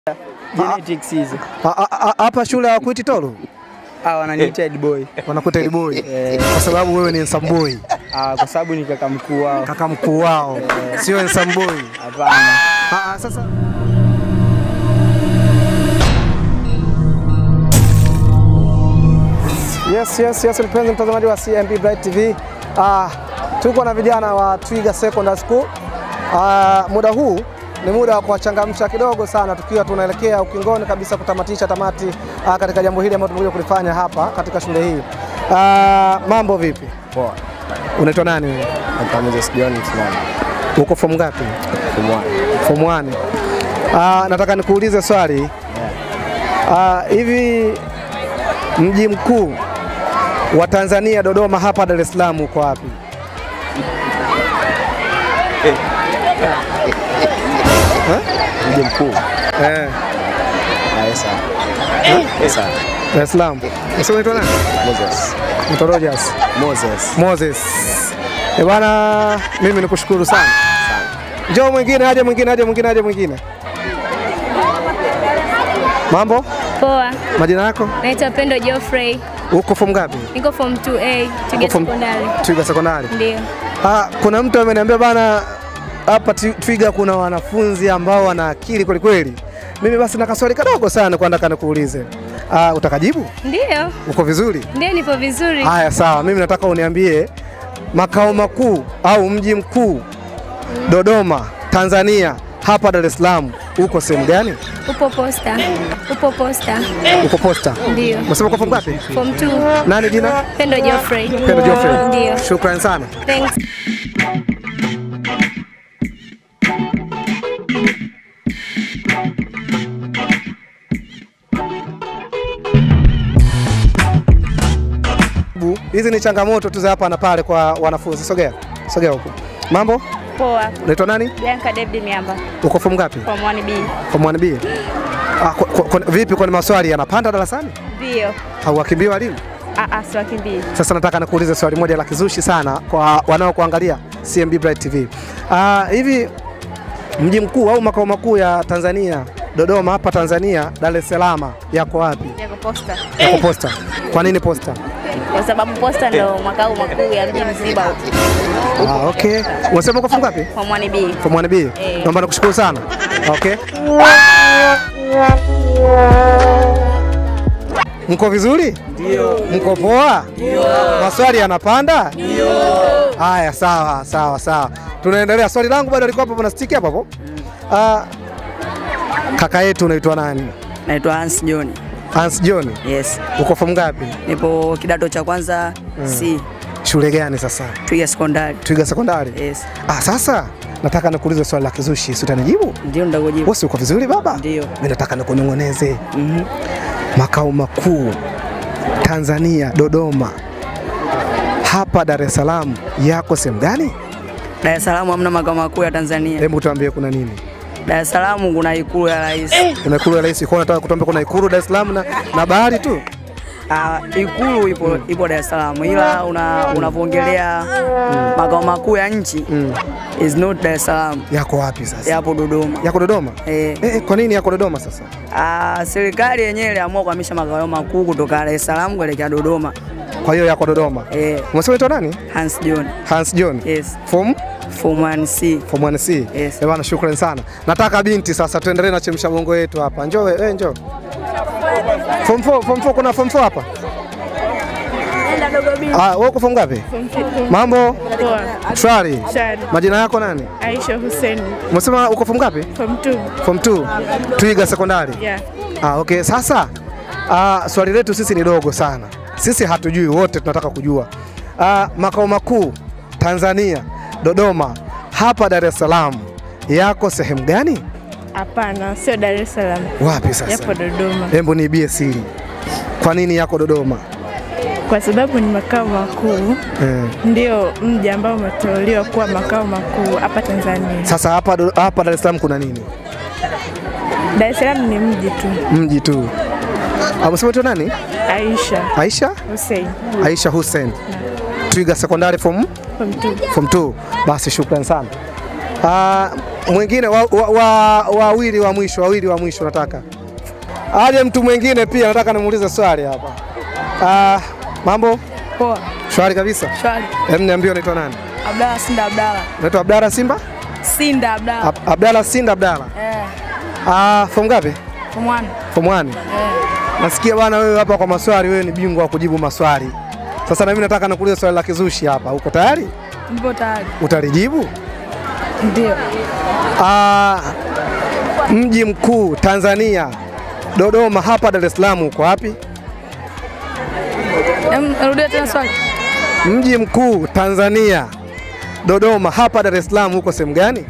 Genetics hizo. A- a- a- Hapa shule hawakuiti Tolu, Ah, wananiita head boy. wanakuita Elboy kwa sababu wewe ni Nsamboi, Ah, kwa sababu ni kaka mkuu wao. kaka mkuu wao, sio Nsamboi. Hapana. Ah, ah, Sasa Yes, yes, yes, mpenzi mtazamaji wa CMB Bright TV. Ah, tuko na vijana wa Twiga Secondary School. Ah, muda huu ni muda wa kuwachangamsha kidogo sana, tukiwa tunaelekea ukingoni kabisa kutamatisha tamati ah, katika jambo hili ambalo tumekuja kulifanya hapa katika shule hii. Ah, mambo vipi? Poa. Unaitwa nani wewe? Hapa Moses John Msimani. Uko form ngapi? Kumwani. Form 1. Ah, nataka nikuulize swali. Ah, hivi mji mkuu wa Tanzania Dodoma hapa Dar es Salaam uko wapi? Mji mkuu. Eh, Ah, Esa. Esa. Dar es Salaam. Unasema unaitwa nani? Moses. Unaitwa Rogers. Moses. Moses. Eh, bwana mimi nikushukuru sana. Njoo mwingine, aje mwingine, aje mwingine, aje mwingine. Mambo? Poa, Majina yako? naitwa Pendo Geoffrey, Uko form ngapi? niko form 2A Twiga Uko form- Sekondari. Twiga Sekondari. Ndio. Ah, kuna mtu ameniambia bana, hapa Twi- Twiga kuna wanafunzi ambao wana akili kweli kweli. Mimi basi na kaswali kadogo sana kwa nataka nikuulize. Ah, utakajibu? Ndio, Uko vizuri? ndio nipo vizuri. Haya, sawa. Mimi nataka uniambie makao makuu au mji mkuu Dodoma, Tanzania, hapa Dar es Salaam uko sehemu gani? Upo posta, upo posta. Uko Posta. Ndio. Umesema uko form ngapi? Form 2 Nani jina? Pendo Geoffrey. Pendo Geoffrey. Ndio. Shukrani sana. Thanks. Bu, Hizi ni changamoto tu za hapa na pale kwa wanafunzi. Sogea. Sogea huko. Mambo? Poa, Unaitwa nani? Bianca David Miamba Uko form ngapi? from 1B. Form 1B. Ah, kwa, kwa, kwa, vipi kwani maswali yanapanda darasani? Ndio. Hauwakimbia walimu? Ah ah, siwakimbii. Sasa nataka nikuulize swali moja la kizushi sana kwa wanaokuangalia CMB Bright TV. Ah, hivi mji mkuu au makao makuu ya Tanzania Dodoma hapa Tanzania, Dar es Salaam yako wapi? Yako posta. Yako Posta. Kwa nini Posta? Kwa sababu posta ndo makao makuu ya mji mzima Ah, okay. Unasema uko form ngapi? from 1B. Form 1B. Eh. Naomba nikushukuru sana. Okay. Mko vizuri? Ndio. Mko poa? Ndio. Maswali yanapanda? Ndio. Haya, sawa sawa sawa, tunaendelea. Swali langu bado liko hapo, na stiki hapo hapo. Ah, kaka yetu unaitwa nani? Naitwa Hans John. Hans John. Yes. Uko form ngapi? Nipo kidato cha kwanza C. Shule gani sasa? Twiga Sekondari. Twiga Sekondari. Yes. Ah, sasa nataka nikuulize swali la kizushi, si utanijibu? Ndio ndakujibu. Bosi, uko vizuri baba? Ndio. Mimi nataka nikunong'oneze. Mhm. makao makuu Tanzania Dodoma, hapa Dar es Salaam yako sehemu gani? Dar es Salaam hamna makao makuu ya Tanzania. Hebu tuambie kuna nini? Dar es Salaam kuna ikulu ya rais. Kuna ikulu ya rais, kwa nataka kutuambia kuna ikulu Dar es Salaam na, na bahari tu. Ah, ikulu ipo ipo Dar es Salaam ila una unavyoongelea makao makuu ya nchi Mm. is not Dar es Salaam. Yako wapi sasa? Yapo Dodoma. Yako Dodoma? Eh, Eh, eh, kwa nini yako Dodoma sasa? ah, serikali yenyewe iliamua kuhamisha makao makuu kutoka Dar es Salaam kuelekea Dodoma. Kwa hiyo yako Dodoma. Eh, Umesema unaitwa nani? Hans John. Hans John. Yes. Form Form 1C. Form 1C. Yes. Eh, bwana shukrani sana. Nataka binti sasa tuendelee na chemsha bongo yetu hapa. Njoo wewe, eh, njoo. Form 4, form 4 kuna form 4 hapa? Ah, wewe uko form ngapi? Mambo? Poa. Shwari. Shari. Majina yako nani? Aisha Hussein Umesema uko form ngapi? from 2. Form 2. Twiga Sekondari. Yeah. Ah, okay. Sasa ah, swali letu sisi ni dogo sana. Sisi hatujui, wote tunataka kujua. Ah, makao makuu Tanzania Dodoma, hapa Dar es Salaam yako sehemu gani? Hapana, sio Dar es Salaam. Wapi sasa? Yapo Dodoma. Hebu niibie siri. Kwa nini yako Dodoma? Kwa sababu ni makao makuu, Eh. ndio mji ambao umeteuliwa kuwa makao makuu hapa Tanzania. Sasa hapa Do- hapa Dar es Salaam kuna nini? Dar es Salaam ni mji tu. Mji tu. Ah, Umesema tu nani? Aisha Aisha? Hussein Aisha Hussein. Twiga Sekondari form from 2. form 2. Basi shukrani sana. Ah, mwingine wawili wa, wa, wawili wa mwisho wawili wa mwisho nataka aje mtu mwingine pia nataka nimuulize swali hapa. Ah, mambo Poa. shwari kabisa. Shwari. Hem, niambie unaitwa nani? Abdalla Sinda Abdalla. Unaitwa Abdalla Simba? Sinda Abdalla. Ab Abdalla Sinda Abdalla. Eh. Ah, form ngapi? Form 1. Form 1. Eh. Nasikia bwana wewe hapa kwa maswali, wewe ni bingwa wa kujibu maswali. Sasa na mimi nataka nikuulize swali la kizushi hapa. Uko tayari? Nipo tayari. Utalijibu? Ndio. Ah, mji mkuu Tanzania Dodoma, hapa Dar es Salaam uko wapi? Em, rudia tena swali. Mji mkuu Tanzania Dodoma, hapa Dar es Salaam uko sehemu gani?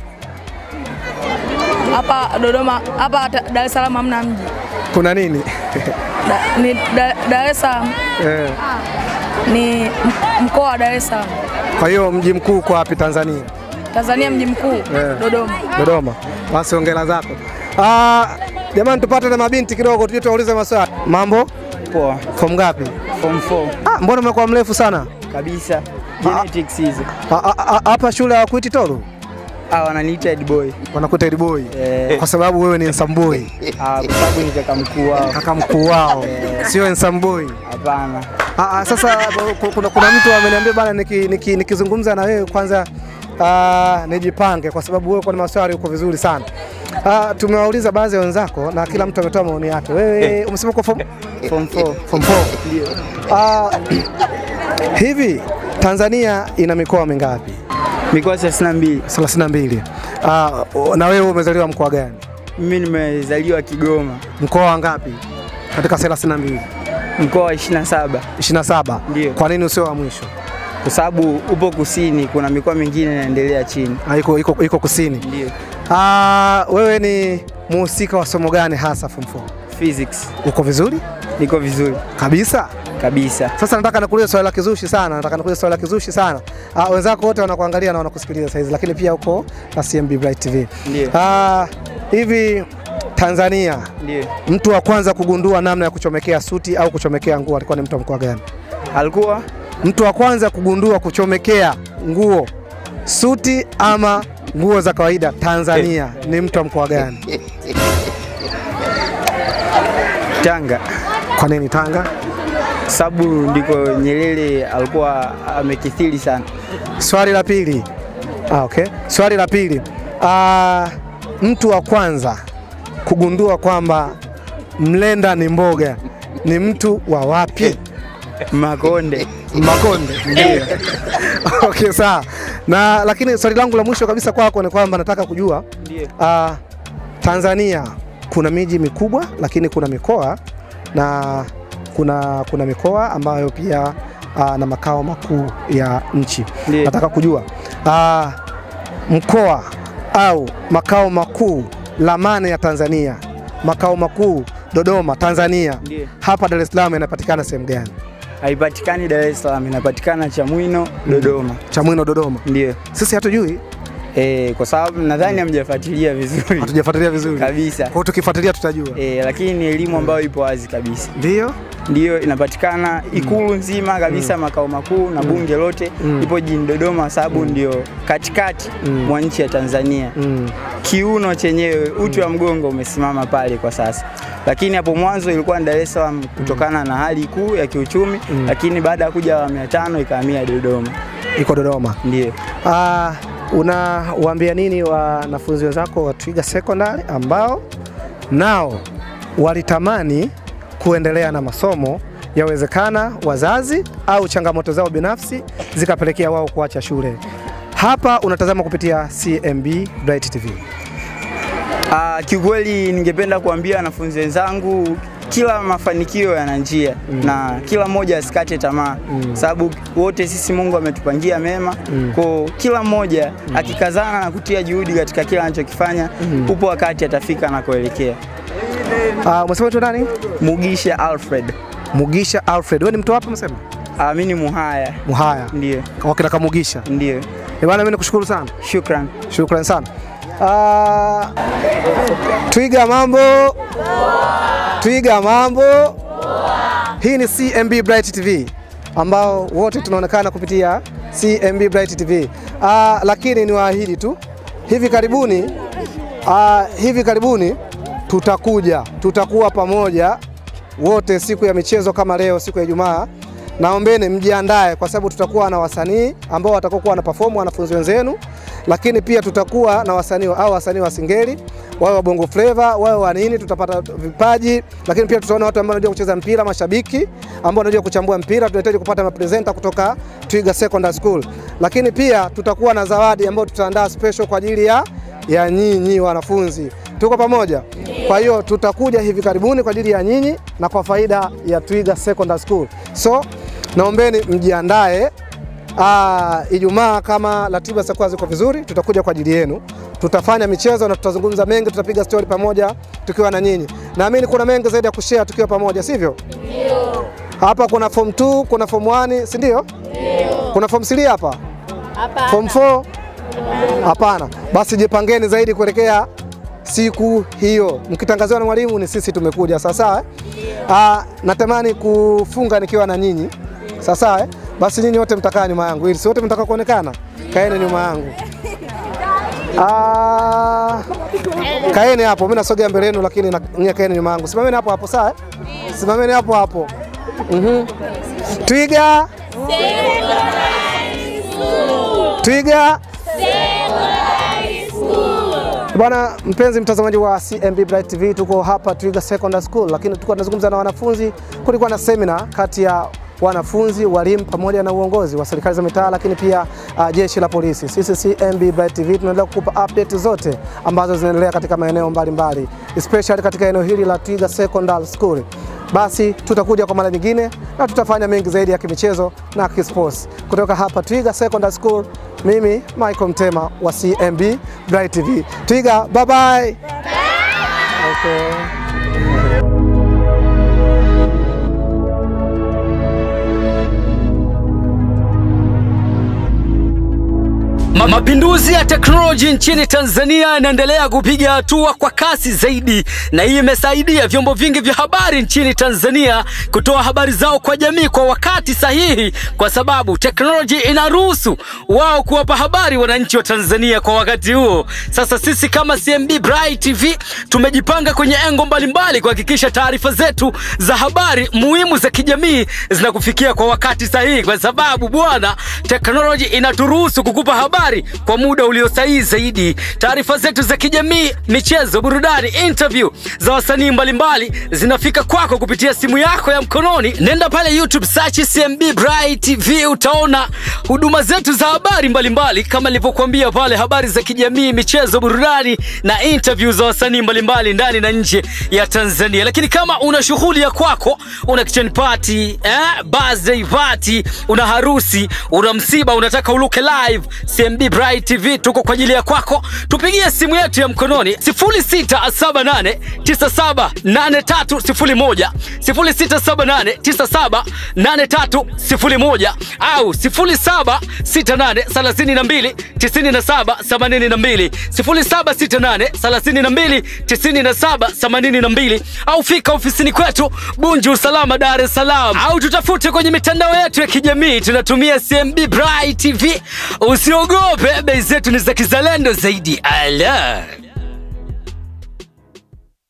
Hapa Dodoma, hapa ta- Dar es Salaam hamna mji. Kuna nini? Da, ni da, Dar es Salaam Eh, ni m- mkoa wa Dar es Salaam. Kwa hiyo mji mkuu uko wapi Tanzania? Tanzania mji mkuu Eh. Dodoma. Dodoma. Basi ongela zako. Ah, jamani tupate na mabinti kidogo tuje tuwaulize maswali. Mambo? Poa. Form ngapi? Form 4 Ah, mbona umekuwa mrefu sana? kabisa. Genetics hizo. Ah, ah, ah, Hapa shule hawakuiti Tolu? Ah, wananiita head boy. Wanakuita head boy. Eh, Kwa sababu wewe ni handsome boy. ah, kwa sababu ni kaka mkuu wao. Kaka mkuu wao. Sio handsome boy. Hapana. Ah, ah, sasa ku- kuna, kuna mtu ameniambia bana niki, niki, nikizungumza na wewe kwanza ah, nijipange kwa sababu wewe kwa maswali uko vizuri sana. Ah, tumewauliza baadhi ya wenzako na kila mtu ametoa maoni yake. Wewe umesema uko form Form 4. form 4. Ah, hivi Tanzania ina mikoa mingapi? Mikoa 32. 32. Ah, na wewe umezaliwa mkoa gani? Mimi nimezaliwa Kigoma, Mkoa wa ngapi katika 32? mkoa wa 27. 27. Ndio. Kwa nini usio wa mwisho? Kwa sababu upo kusini, kuna mikoa mingine inaendelea chini. Ah, iko, iko, iko kusini. Ndio. Ah, wewe ni muhusika wa somo gani hasa form 4? Physics. Uko vizuri Niko vizuri kabisa. kabisa. Sasa nataka nikuulize swali la kizushi sana, nataka nikuulize swali la kizushi sana. Ah, wenzako wote wanakuangalia na wanakusikiliza sasa hizi, lakini pia uko na CMB Bright TV. Ndio. Ah, hivi Tanzania Ndio. mtu wa kwanza kugundua namna ya kuchomekea suti au kuchomekea nguo alikuwa ni mtu wa mkoa gani? Alikuwa Mtu wa kwanza kugundua kuchomekea nguo suti ama nguo za kawaida Tanzania ni mtu wa mkoa gani? Tanga. Kwa nini Tanga? Kwa sababu ndiko Nyerere alikuwa amekithiri sana. Swali la pili. Ah, okay. Swali la pili. Ah, mtu wa kwanza kugundua kwamba mlenda ni mboga ni mtu wa wapi? Makonde. Makonde. Ndio. okay, sawa. Na lakini swali langu la mwisho kabisa kwako ni kwamba nataka kujua Ndio. ah, Tanzania kuna miji mikubwa lakini kuna mikoa na kuna, kuna mikoa ambayo pia ah, na makao makuu ya nchi. Ndio. Nataka kujua ah, mkoa au makao makuu lamane ya Tanzania, makao makuu Dodoma, Tanzania, Ndio. hapa Dar es Salaam yanapatikana sehemu gani? Haipatikani Dar es Salaam, inapatikana Chamwino, Dodoma. Chamwino, Dodoma. Ndio. Sisi hatujui, Eh, kwa sababu nadhani hamjafuatilia vizuri hatujafuatilia vizuri. kabisa. Kwa hiyo tukifuatilia tutajua. Eh, lakini ni elimu ambayo ipo wazi kabisa. Ndio. Ndiyo inapatikana Ikulu nzima kabisa, makao makuu na bunge lote ipo jijini Dodoma, sababu ndio katikati mwa nchi ya Tanzania. Mm. Kiuno chenyewe uti wa mgongo umesimama pale kwa sasa, lakini hapo mwanzo ilikuwa ni Dar es Salaam kutokana na hali kuu ya kiuchumi, lakini baada ya kuja awamu ya tano ikahamia Dodoma. Iko Dodoma. Ndiyo. Ah, unawaambia nini wanafunzi wenzako wa Twiga Secondary ambao nao walitamani kuendelea na masomo, yawezekana wazazi au changamoto zao binafsi zikapelekea wao kuacha shule? Hapa unatazama kupitia CMB Bright TV. Ah, kiukweli ningependa kuambia wanafunzi wenzangu kila mafanikio yana njia na kila mmoja asikate tamaa sababu wote sisi Mungu ametupangia mema kwa kila mmoja akikazana na kutia juhudi katika kila anachokifanya upo wakati atafika anakoelekea. Ah, umesema tu nani? Mugisha Alfred Mugisha Alfred. Wewe ni mtu wapi umesema? amini Muhaya, Muhaya. ndio Wakina Kamugisha. ndio, Eh, bwana mimi nikushukuru sana. shukran. Shukrani sana. Ah, Twiga mambo. Twiga mambo. Hii ni CMB Bright TV ambao wote tunaonekana kupitia CMB Bright TV. Ah, lakini niwaahidi tu hivi karibuni uh, hivi karibuni tutakuja, tutakuwa pamoja wote siku ya michezo kama leo, siku ya Ijumaa. Naombeni mjiandae, kwa sababu tutakuwa na wasanii ambao watakuwa wana perform wanafunzi wenzenu, lakini pia tutakuwa na wasanii au wasanii wa singeli, wawe wa bongo flava, wawe wa nini, tutapata vipaji, lakini pia tutaona watu ambao wanajua kucheza mpira, mashabiki ambao wanajua kuchambua mpira. Tunahitaji kupata mapresenta kutoka Twiga Secondary School, lakini pia tutakuwa na zawadi ambayo tutaandaa special kwa ajili ya ya nyinyi wanafunzi. Tuko pamoja? Kwa hiyo tutakuja hivi karibuni kwa ajili ya nyinyi na kwa faida ya Twiga Secondary School. So naombeni mjiandae. Ah, Ijumaa kama ratiba zitakuwa ziko vizuri, tutakuja kwa ajili yenu. Tutafanya michezo na tutazungumza mengi, tutapiga stori pamoja tukiwa na nyinyi. Naamini kuna mengi zaidi ya kushare tukiwa pamoja, sivyo? Ndio. Hapa kuna form 2, kuna form 1, si ndio? Ndio. Kuna form 3 hapa? Hapa. Form 4? Hapana. Basi jipangeni zaidi kuelekea siku hiyo. Mkitangaziwa na mwalimu ni sisi tumekuja, sawa sawa? eh? Ah, natamani kufunga nikiwa na nyinyi, sawa sawa? eh? Basi nyinyi wote mtakaa nyuma yangu, ili si wote mtaka kuonekana, kaeni nyuma yangu. Ah, kaeni hapo, mimi nasogea mbele yenu, lakini na- nyinyi kaeni nyuma yangu. Simameni hapo hapo, sawa? eh? Simameni hapo hapo. Mhm. Twiga. Twiga. Bwana mpenzi mtazamaji wa CMB Bright TV, tuko hapa Twiga Secondary School, lakini tulikuwa tunazungumza na wanafunzi. Kulikuwa na semina kati ya wanafunzi, walimu pamoja na uongozi wa serikali za mitaa, lakini pia uh, jeshi la polisi. Sisi CMB Bright TV tunaendelea kukupa update zote ambazo zinaendelea katika maeneo mbalimbali, especially katika eneo hili la Twiga Secondary School. Basi tutakuja kwa mara nyingine na tutafanya mengi zaidi ya kimichezo na kisports kutoka hapa Twiga Secondary School. Mimi Michael Mtema wa CMB Bright TV. Twiga, bye bye. Okay. Ma- Mapinduzi ya teknoloji nchini Tanzania yanaendelea kupiga hatua kwa kasi zaidi, na hii imesaidia vyombo vingi vya habari nchini Tanzania kutoa habari zao kwa jamii kwa wakati sahihi, kwa sababu teknoloji inaruhusu wao kuwapa habari wananchi wa Tanzania kwa wakati huo. Sasa sisi kama CMB Bright TV tumejipanga kwenye engo mbalimbali kuhakikisha taarifa zetu za habari muhimu za kijamii zinakufikia kwa wakati sahihi, kwa sababu bwana, teknoloji inaturuhusu kukupa habari kwa muda ulio sahihi zaidi. Taarifa zetu za kijamii, michezo, burudani, interview za wasanii mbalimbali zinafika kwako kupitia simu yako ya mkononi. Nenda pale YouTube search CMB Bright TV, utaona huduma zetu za habari mbalimbali kama nilivyokuambia pale, habari za kijamii, michezo, burudani na interview za wasanii mbalimbali ndani na nje ya Tanzania. Lakini kama una shughuli ya kwako, una kitchen party, eh, birthday party, una harusi, una msiba, unataka uluke live, CMB Bright TV tuko kwa ajili ya kwako. Tupigie simu yetu ya mkononi 0678 978301 0678 978301 au 0768 32 97 82 0768 32 97 82 au fika ofisini kwetu Bunju Usalama, Dar es Salaam, au tutafute kwenye mitandao yetu ya kijamii, tunatumia CMB Bright TV. Usiogope, bei zetu ni za kizalendo zaidi. Ala.